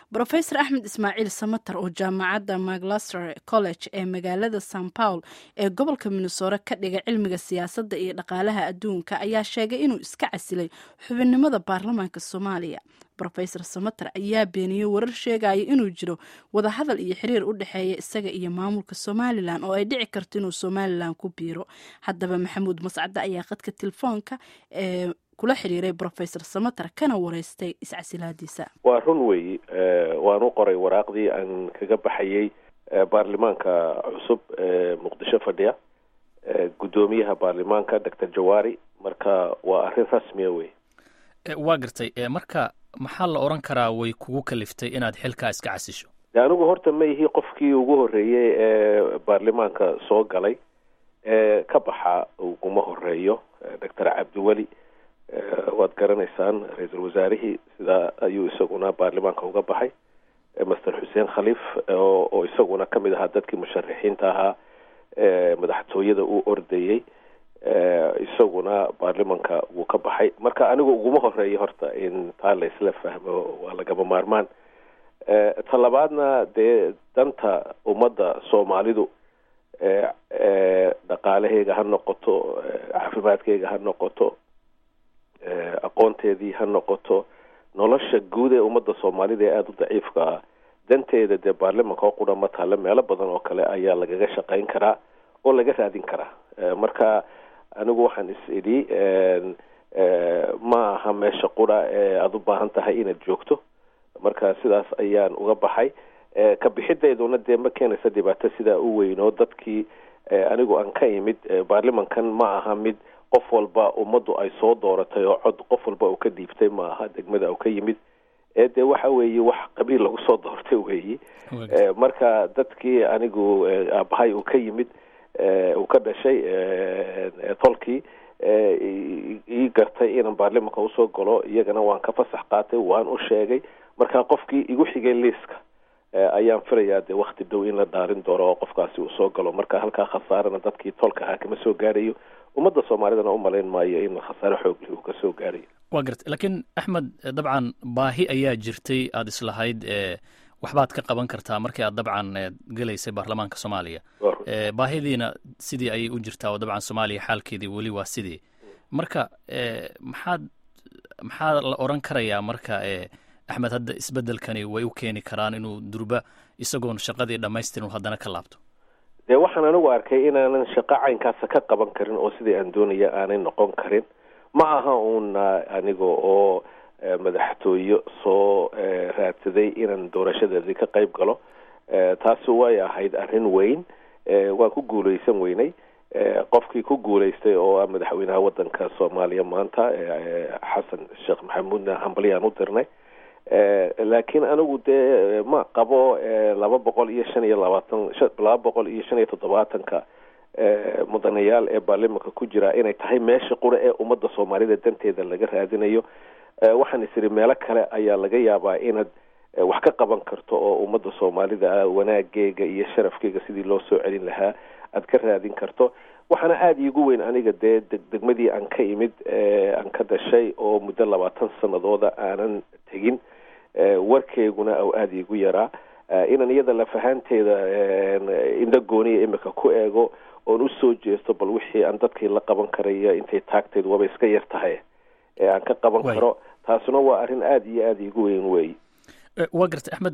rofesor axmed ismaaciil samater oo jaamacadda maclaster college ee magaalada san paul ee gobolka minnesore ka dhiga cilmiga siyaasadda iyo dhaqaalaha adduunka ayaa sheegay inuu iska casilay xubinnimada baarlamaanka soomaaliya rofesor samater ayaa beeniyey warar sheegaya inuu jiro wadahadal iyo xiriir u dhexeeya isaga iyo maamulka somalilan oo ay dhici karto inuu somalilan ku biiro haddaba maxamuud mascadde ayaa qadka telefoonka ee kula xiriiray rofesor samater kana wareystay iscasilaadiisa waa run weeyi waan u qoray waraaqdii aan kaga baxayey baarlamaanka cusub ee muqdisho fadhiya guddoomiyaha baarlamaanka doctor jawaari marka waa arrin rasmiya wey waa gartay marka maxaa la odhan karaa way kugu kaliftay inaad xilkaa iska casisho de anigu horta ma ihi qofkii ugu horreeyey ee baarlamaanka soo galay ee ka baxa uguma horeeyo doctor cabdiweli waad garanaysaan ra-iisul wasaarihii sidaa ayuu isaguna baarlamaanka uga baxay master xuseen khaliif oo isaguna kamid ahaa dadkii musharaxiinta ahaa ee madaxtooyada u ordayey isaguna baarlamanka wuu ka baxay marka anigu uguma horeeyo horta in taa la isla fahmo waa lagama maarmaan ta labaadna dee danta ummadda soomaalidu dhaqaalaheyga ha noqoto caafimaadkeyga ha noqoto aqoonteedii ha noqoto nolosha guud ee ummadda soomaalida ee aada u daciifka ah danteeda dee baarlamanka oo qura ma taale meelo badan oo kale ayaa lagaga shaqayn karaa oo laga raadin karaa marka anigu waxaan is idhi ma aha meesha qura ee aada u baahan tahay inaad joogto marka sidaas ayaan uga baxay ka bixideeduna dee ma keenaysa dhibaato sidaa u weyn oo dadkii anigu aan ka imid baarlamankan ma aha mid qof walba ummaddu ay soo dooratay oo cod qof walba uu ka dhiibtay ma aha degmada uu ka yimid ee dee waxa weeye wax qabiil lagu soo doortay weeyi marka dadkii anigu aabahay uu ka yimid uu ka dhashay tolkii ii gartay inaan baarlamanka usoo galo iyagana waan ka fasax qaatay waan u sheegay marka qofkii igu xigay liiska ayaan filayaa dee wakti dhow in la dhaarin doono oo qofkaasi uu soo galo marka halkaa khasaarana dadkii tolka ahaa kama soo gaarayo ummadda soomaalidana umalayn maayo in khasaare xoogli uu ka soo gaarayo waa garta laakiin axmed dabcan baahi ayaa jirtay aada islahayd waxbaad ka qaban kartaa markii aad dabcan gelaysay baarlamaanka soomaaliya baahidiina sidii ayay u jirtaa oo dabcan soomaaliya xaalkeedii weli waa sidii marka maxaad maxaa la odran karayaa marka axmed hadda isbedelkani way u keeni karaan inuu durba isagoon shaqadii dhamaystirin haddana ka laabto dee waxaan anigu arkay inaanan shaqo caynkaasa ka qaban karin oo sidii aan doonaya aanay noqon karin ma aha uuna aniga oo madaxtooyo soo raadsaday inaan doorashadeedii ka qayb galo taasi way ahayd arrin weyn waan ku guuleysan weynay qofkii ku guuleystay oo ah madaxweynaha wadanka soomaaliya maanta xasan sheekh maxamuudna hambalyaan u dirnay laakiin anigu dee ma qabo laba boqol iyo shan iyo labaatan laba boqol iyo shan iyo toddobaatanka mudanayaal ee baarlamanka ku jira inay tahay meesha qura ee ummadda soomaalida danteeda laga raadinayo waxaan is idhi meelo kale ayaa laga yaabaa inaad wax ka qaban karto oo ummadda soomaalida wanaageega iyo sharafkeega sidii loo soo celin lahaa aad ka raadin karto waxaana aada iigu weyn aniga dee degmadii aan ka imid aan ka dhashay oo muddo labaatan sanadooda aanan tegin warkeyguna ou aada iigu yaraa inaan iyada lafahaanteeda indho gooniya imika ku eego oon usoo jeesto bal wixii aan dadkii la qaban karaya intay taagteed waaba iska yar tahay ee aan ka qaban karo taasuna waa arrin aada iyo aada iigu weyn weey waa gartay axmed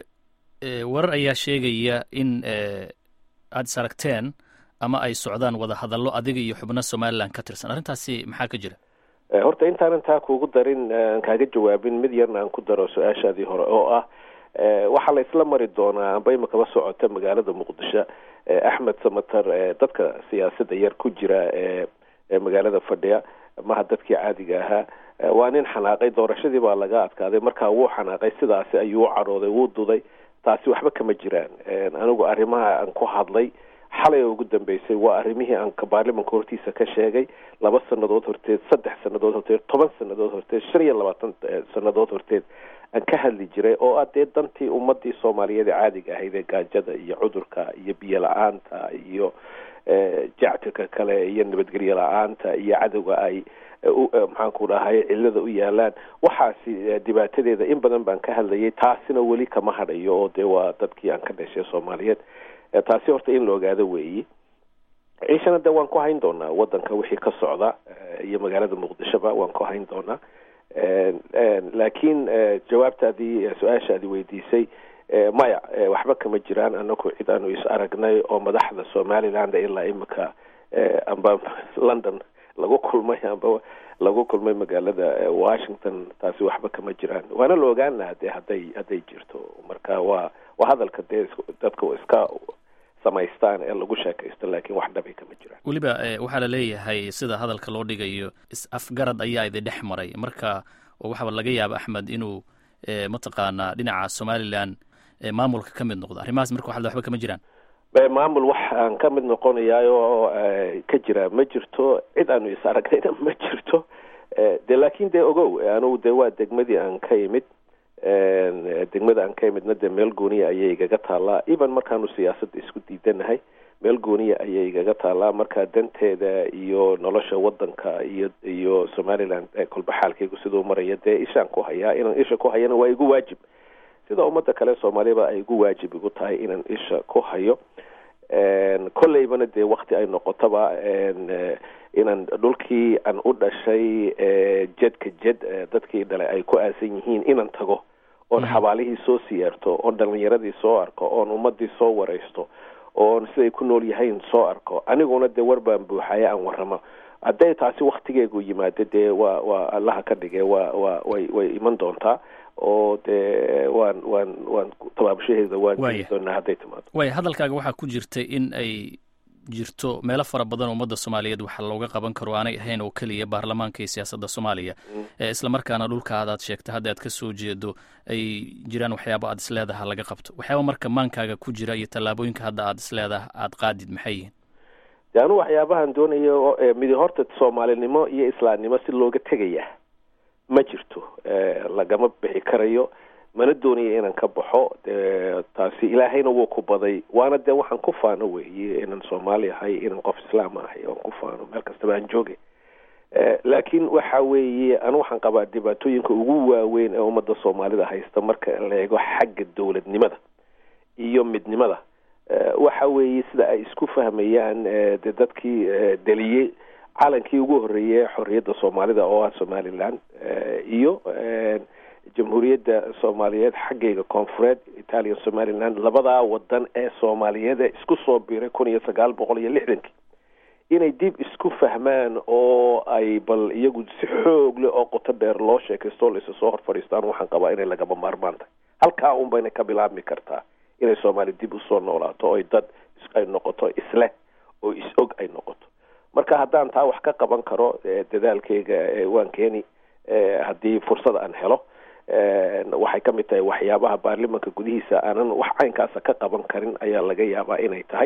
warar ayaa sheegaya in aada is aragteen ama ay socdaan wada hadallo adiga iyo xubno somalilan ka tirsan arrintaasi maxaa ka jira horta intaanan taa kuugu darin aan kaaga jawaabin mid yarna aan ku daro su-aashaadii hore oo ah waxaa la isla mari doonaa amba imakaba socota magaalada muqdisho axmed samater dadka siyaasadda yar ku jira ee magaalada fadhiya maha dadkii caadiga ahaa waa nin xanaaqay doorashadii baa laga adkaaday markaa wuu xanaaqay sidaasi ayuu u cadhooday wuu duday taasi waxba kama jiraan anigu arrimaha aan ku hadlay xalay oo ugu dambeysay waa arrimihii aan baarlamanka hortiisa ka sheegay laba sanadood horteed saddex sanadood horteed toban sanadood horteed shan iyo labaatan sanadood horteed aan ka hadli jiray oo ah dee dantii ummadii soomaaliyeed ee caadiga ahayd ee gaajada iyo cudurka iyo biyo la-aanta iyo jactirka kale iyo nabadgelyo la-aanta iyo cadowga ay maxaanku dhahay cillada u yaalaan waxaasi dhibaatadeeda in badan baan ka hadlayay taasina weli kama hadhayo oo dee waa dadkii aan ka dhashay soomaaliyeed taasi horta in la ogaado weeyi ciishana de waan ku hayn doonaa wadanka wixii ka socda iyo magaalada muqdishoba waan ku hayn doonaa laakiin jawaabtaadii su-aashaadi weydiisay maya waxba kama jiraan anagu cid aanu is aragnay oo madaxda somaliland ilaa imika amba london lagu kulmay amba lagu kulmay magaalada washington taasi waxba kama jiraan waana la ogaan lahaa dee hadday hadday jirto marka waa waa hadalka dee dadka iska samaystaan ee lagu sheekaysto laakiin wax dhabay kama jiraan weliba waxaa la leeyahay sida hadalka loo dhigayo is-afgarad ayaa idi dhex maray marka waxaaba laga yaaba axmed inuu mataqaanaa dhinaca somalilan maamulka ka mid noqdo arrimahaas marka waxaa waxba kama jiraan maamul wax aan ka mid noqonayaayoo ka jira ma jirto cid aanu is aragnayna ma jirto de laakin dee ogow anugu dee waa degmadii aan ka imid degmada aan ka imidna dee meel gooniya ayay igaga taallaa even markaanu siyaasadda isku diidanahay meel gooniya ayay igaga taallaa marka danteeda iyo nolosha wadanka iyo iyo somaliland kolba xaalkaygu siduu maraya dee ishaan ku hayaa inaan isha ku hayana waa igu waajib sida ummadda kale soomaaliyaba ay igu waajib igu tahay inaan isha ku hayo kolleybana dee wakti ay noqotaba inaan dhulkii aan u dhashay jedka jed dadkii dhale ay ku aasan yihiin inaan tago oon xabaalihii soo siyaarto oon dhalinyaradii soo arko oon ummadii soo waraysto oon siday ku nool yahayn soo arko aniguna dee war baan buuxaya aan warramo hadday taasi waktigeegu yimaado dee waa waa allaha ka dhige waa waa way way iman doontaa oo dee waan waan waan tabaabashaheeda waan jiri doonaa hadday timaado waaya hadalkaaga waxaa ku jirtay in ay jirto meelo fara badan oo ummadda soomaaliyeed waxa looga qaban karo aanay ahayn oo keliya baarlamaanka iyo siyaasadda soomaaliya isla markaana dhulka adaad sheegta hadda aad ka soo jeedo ay jiraan waxyaaba aad isleedaha laga qabto waxyaaba marka maankaaga ku jira iyo tallaabooyinka hadda aad isleedaha aad qaadid maxay yihiin de anu waxyaabahan doonayo midi horta soomaalinimo iyo islaamnimo si looga tegaya ma jirto lagama bixi karayo mana doonayo inaan ka baxo taasi ilaahayna wuu ku baday waana dee waxaan ku faano weeye inaan soomaali ahay inaan qof islaam ahay oan ku faano meel kastaba aan jooge laakiin waxa weeye anu waxaan qabaa dhibaatooyinka ugu waaweyn ee ummadda soomaalida haysta marka la eego xagga dowladnimada iyo midnimada waxa weeye sida ay isku fahmayaan de dadkii deliyey calankii ugu horreeyey xorriyadda soomaalida oo ah somaliland iyo jamhuuriyadda soomaaliyeed xaggayga koonfureed italiya somaliland labadaa wadan ee soomaaliyeed isku soo biiray kun iyo sagaal boqol iyo lixdankii inay dib isku fahmaan oo ay bal iyagu si xoog leh oo qoto dheer loo sheekaysto o laisa soo hor fadhiistaan waxaan qabaa inay lagaba maarmaan tahay halkaa un bayna ka bilaabmi kartaa inay soomaali dib usoo noolaato oy dad ay noqoto isleh oo is-og ay noqoto marka haddaan taa wax ka qaban karo dadaalkeyga waan keeni haddii fursad aan helo waxay ka mid tahay waxyaabaha baarlimanka gudihiisa aanan wax caynkaasa ka qaban karin ayaa laga yaabaa inay tahay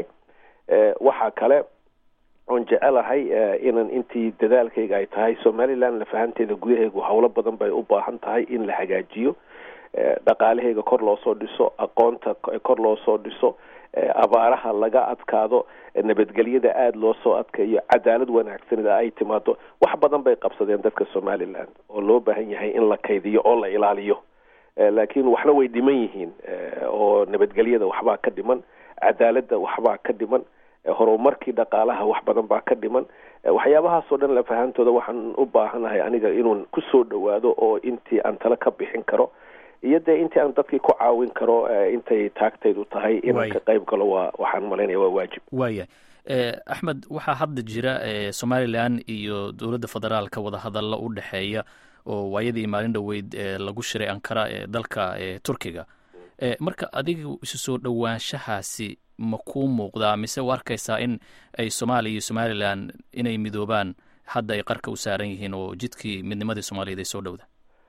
waxaa kale oon jecelahay inan intii dadaalkayga ay tahay somaliland lafahanteeda gudaheegu howlo badan bay u baahan tahay in la hagaajiyo dhaqaalaheyga kor loo soo dhiso aqoonta kor loo soo dhiso abaaraha laga adkaado nabadgelyada aada loo soo adkayo cadaalad wanaagsanida ay timaado wax badan bay qabsadeen dadka somaliland oo loo baahan yahay in la kaydiyo oo la ilaaliyo laakiin waxna way dhiman yihiin oo nabadgelyada waxbaa ka dhiman cadaaladda waxbaa ka dhiman horumarkii dhaqaalaha wax badan baa ka dhiman waxyaabahaasoo dhan lafahantooda waxaan u baahanahay aniga inuun kusoo dhawaado oo intii aan tale ka bixin karo iyo dee intii aan dadkii ku caawin karo intay taagtaydu tahay inaan ka qayb galo waa waxaan malaynaya waa waajib waaya axmed waxaa hadda jira somalilan iyo dowladda federaalka wadahadalla u dhexeeya oo waayadii maalin dhoweyd lagu shiray ankara ee dalka turkiga marka adiga isu soo dhowaanshahaasi ma kuu muuqdaa mise u arkaysaa in ay soomaaliya iyo somalilan inay midoobaan hadda ay qarka u saaran yihiin oo jidkii midnimadii soomaaliyeed ay soo dhowda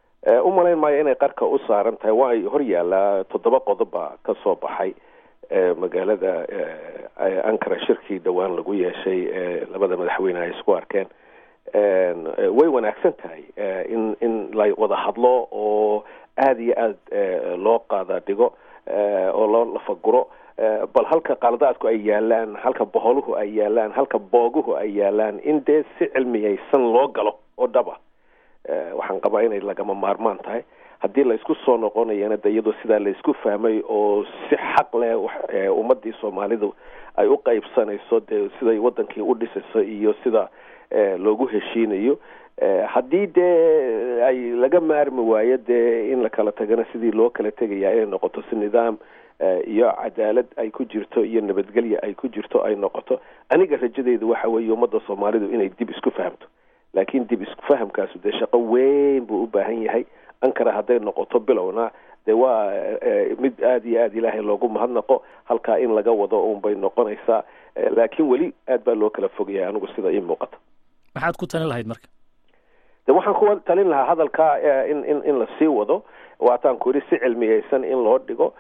u malayn maayo inay qarka u saaran tahay waa hor yaallaa toddoba qodob baa ka soo baxay magaalada ankara shirkii dhowaan lagu yeeshay labada madaxweyne ay isku arkeen way wanaagsan tahay in in la wada hadlo oo aada iyo aada loo qaada dhigo oo loo lafaguro bal halka qaladaadku ay yaalaan halka boholuhu ay yaalaan halka booguhu ay yaalaan in dee si cilmiyaysan loo galo oo dhab ah waxaan qabaa inay lagama maarmaan tahay haddii laysku soo noqonayana de iyadoo sidaa laysku fahmay oo si xaq leh ummadii soomaalidu ay u qaybsanayso dee siday wadankii u dhisayso iyo sida loogu heshiinayo haddii dee ay laga maarmi waayo dee in la kala tagana sidii loo kala tegaya inay noqoto si nidaam iyo cadaalad ay ku jirto iyo nabadgelya ay ku jirto ay noqoto aniga rajadeedu waxa weeye ummadda soomaalidu inay dib isku fahamto laakiin dib isku fahamkaasu dee shaqo weyn buu u baahan yahay ankara hadday noqoto bilowna dee waa mid aada iyo aada ilaahay loogu mahadnaqo halkaa in laga wado un bay noqonaysaa laakiin weli aad baa loo kala fogyahay anigu sida ii muuqata maxaad ku talin lahayd marka de waxaan ku talin lahaa hadalkaa in in in la sii wado waataan ku yidhi si cilmiyeysan in loo dhigo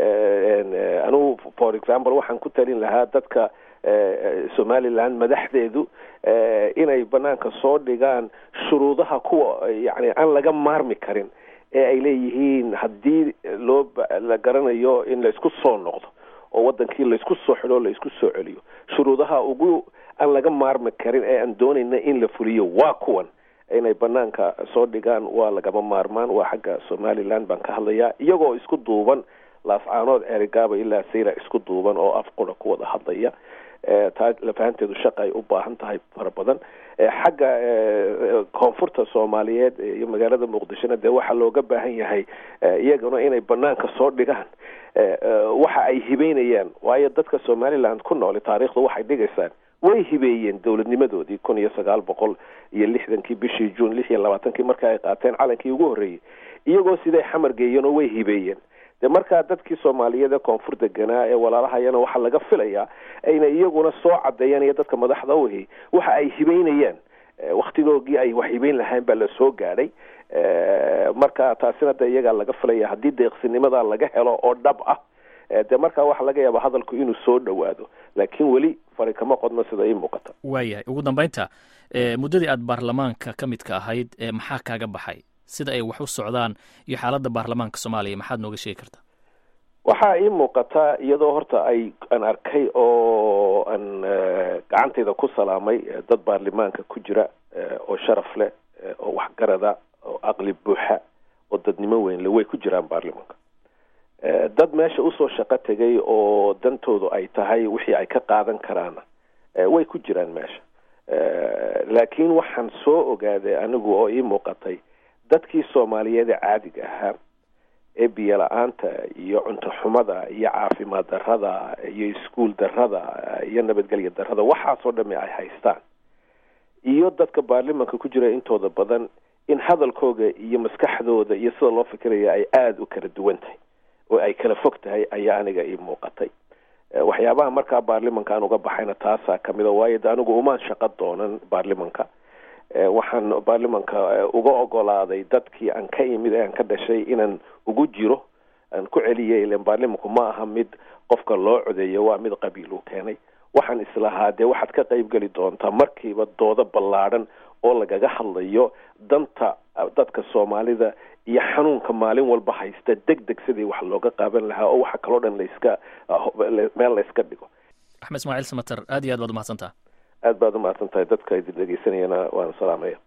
anugu for example waxaan ku talin lahaa dadka somaliland madaxdeedu inay banaanka soo dhigaan shuruudaha kuwa yani aan laga maarmi karin ee ay leeyihiin haddii loo la garanayo in laysku soo noqdo oo wadankii laysku soo xidho o laysku soo celiyo shuruudaha ugu aan laga maarmi karin ee aan doonayna in la fuliyo waa kuwan inay banaanka soo dhigaan waa lagama maarmaan waa xagga somaliland baan ka hadlayaa iyagoo isku duuban laascaanood erigaaba ilaa sayra isku duuban oo af qura ku wada hadlaya taa lafahanteedu shaqa ay u baahan tahay fara badan xagga koonfurta soomaaliyeed iyo magaalada muqdishona dee waxaa looga baahan yahay iyaguna inay banaanka soo dhigaan waxa ay hibeynayaan waayo dadka somaliland ku nooli taariikhdu waxay dhigaysaan way hibeeyeen dowladnimadoodii kun iyo sagaal boqol iyo lixdankii bishii juun lix iyo labaatankii marka ay qaateen calankii ugu horreeyey iyagoo siday xamar geeyeen oo way hibeeyeen de markaa dadkii soomaaliyeed ee koonfur deganaa ee walaalahayana waxaa laga filayaa ayna iyaguna soo cadeeyaan iyo dadka madaxda uhi waxa ay hibeynayaan waktigoogii ay wax hibeyn lahayn baa la soo gaadhay marka taasina de iyagaa laga filaya haddii deeqsinimada laga helo oo dhab ah de markaa waxaa laga yaaba hadalku inuu soo dhowaado laakiin weli fari kama qodno sida ii muuqata waayahay ugu dambeynta muddadii aad baarlamaanka ka midka ahayd maxaa kaaga baxay sida ay wax u socdaan iyo xaaladda baarlamaanka soomaaliya maxaad nooga sheegi kartaa waxaa ii muuqataa iyadoo horta ay aan arkay oo aan gacantayda ku salaamay dad baarlamaanka ku jira oo sharaf leh oo waxgarada oo aqli buuxa oo dadnimo weynle way ku jiraan baarlamaanka dad meesha usoo shaqo tegay oo dantoodu ay tahay wixii ay ka qaadan karaana way ku jiraan meesha laakiin waxaan soo ogaaday anigu oo ii muuqatay dadkii soomaaliyeed ee caadiga ahaa ee biyo la-aanta iyo cunto xumada iyo caafimaad darrada iyo iskuol darrada iyo nabadgelya darrada waxaasoo dhami ay haystaan iyo dadka baarlimanka ku jira intooda badan in hadalkooga iyo maskaxdooda iyo sida loo fikiraya ay aada u kala duwan tahay oo ay kala fog tahay ayaa aniga ii muuqatay waxyaabaha markaa baarlimanka aan uga baxayna taasaa kamid a waayo de anigu umaan shaqo doonan baarlimanka waxaan baarlimanka uga ogolaaday dadkii aan ka imid ee aan ka dhashay inaan ugu jiro aan ku celiyay ilan baarlimanku ma aha mid qofka loo codeeyo waa mid qabiil uu keenay waxaan islahaa dee waxaad ka qayb geli doontaa markiiba doodo ballaadhan oo lagaga hadlayo danta dadka soomaalida iyo xanuunka maalin walba haysta deg deg sidii wax looga qaaban lahaa oo waxa kaloo dhan layska meel layska dhigo axmed ismaaciil samater aad iyo aad baad umahadsantaha aad baad umahadsan tahay dadka idin dhegeysanayana waan salaamaya